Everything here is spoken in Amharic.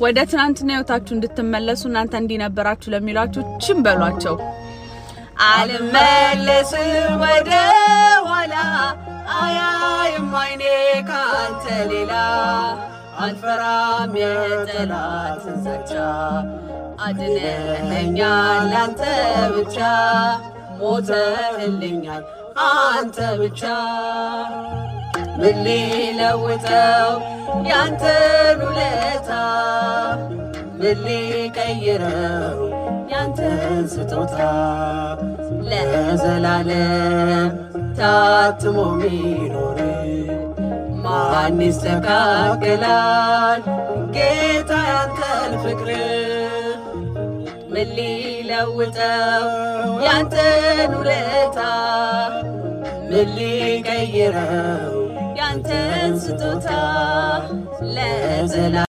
ወደ ትናንትና ህይወታችሁ እንድትመለሱ እናንተ እንዲነበራችሁ ለሚሏችሁ ችን በሏቸው። አልመለስም ወደ ኋላ አያይም አይኔ ካንተ ሌላ አልፈራም የጠላትን ዛቻ አድነኸኛል አንተ ብቻ ሞተህልኛል አንተ ብቻ ምን ሊለውጠው ያንተን ውለታ ምን ሊቀይረው ያንተን ስጦታ ለዘላለም ታትሞ ሚኖር ማን ይስተካከላል ጌታ ያንተን ፍቅር ምን ሊለውጠው ያንተን ውለታ ምን ሊቀይረው ያንተን ስጦታ ለዘላ